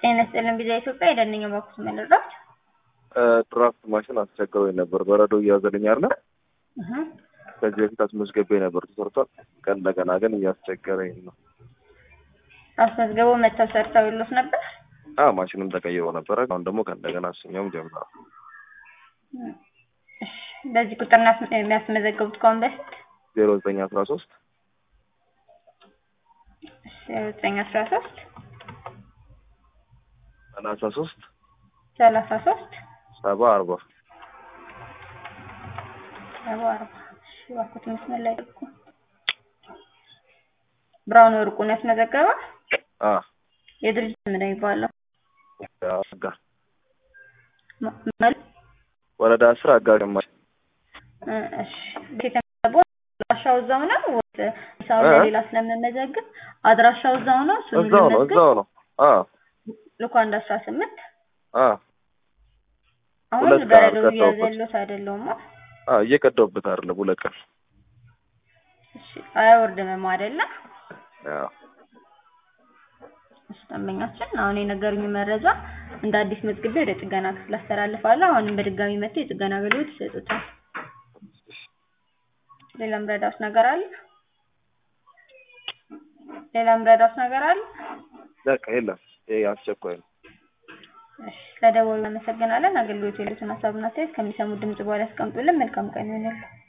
ጤና ይስጥልን ቪዛ ኢትዮጵያ የደንኛ ባኩስ መልራት ድራፍት ማሽን አስቸግሮኝ ነበር። በረዶ እያዘልኝ አለ። ከዚህ በፊት አስመዝገቤ ነበር ተሰርቷል። ቀን እንደገና ግን እያስቸገረኝ ነው። አስመዝገበው መተው ሰርተው ይሉት ነበር። አ ማሽንም ተቀይሮ ነበረ። አሁን ደግሞ ከእንደገና እሱኛውም ጀምሯል። እሺ፣ በዚህ ቁጥር ነው የሚያስመዘገቡት ከአሁን በፊት ዜሮ ዘጠኝ አስራ ሶስት ዘጠኝ አስራ ሶስት ሰላሳ ሶስት ሰላሳ ሶስት ሰባ አርባ ሰባ አርባ እሺ፣ እባክዎት መስመር ላይ ጠብቁ። ብርሃኑ ወርቁ ነው ያስመዘገበ። አ የድርጅት ምን ነው የሚባለው? አጋር ማ- ማለት ወረዳ አስር አጋር ግማሽ እ እሺ የተመዘገበው አድራሻው እዛው ነው ወይስ ሰው እ? ለሌላ ስለምመዘግብ አድራሻው እዛው ነው? እሱን እዛው ነው ልመዝግብ? እዛው ነው። አ ልኮ አንድ አስራ ስምንት አ አሁን ሁለት ቀን በረዶ አልቀዳሁበት። እያዘሉት አይደለውም። አ እየቀዳሁበት አይደለም ሁለት ቀን እሺ አያወርድምም አይደለ? አዎ እሺ ደንበኛችን አሁን የነገሩኝ መረጃ እንደ አዲስ መዝግቤ ወደ ጥገና ክፍል አስተላልፋለሁ። አሁንም በድጋሚ መጥተው የጥገና አገልግሎት ይሰጡታል። ሌላም ረዳት ነገር አለ? ሌላም ረዳት ነገር አለ? በቃ የለም። ይሄ አስቸኳይ ነው። እሺ ለደወሉ እናመሰግናለን። አገልግሎት የሉትን ሀሳብና አስተያየት ከሚሰሙ ድምጽ በኋላ ያስቀምጡልን። መልካም ቀን ይሆንልን።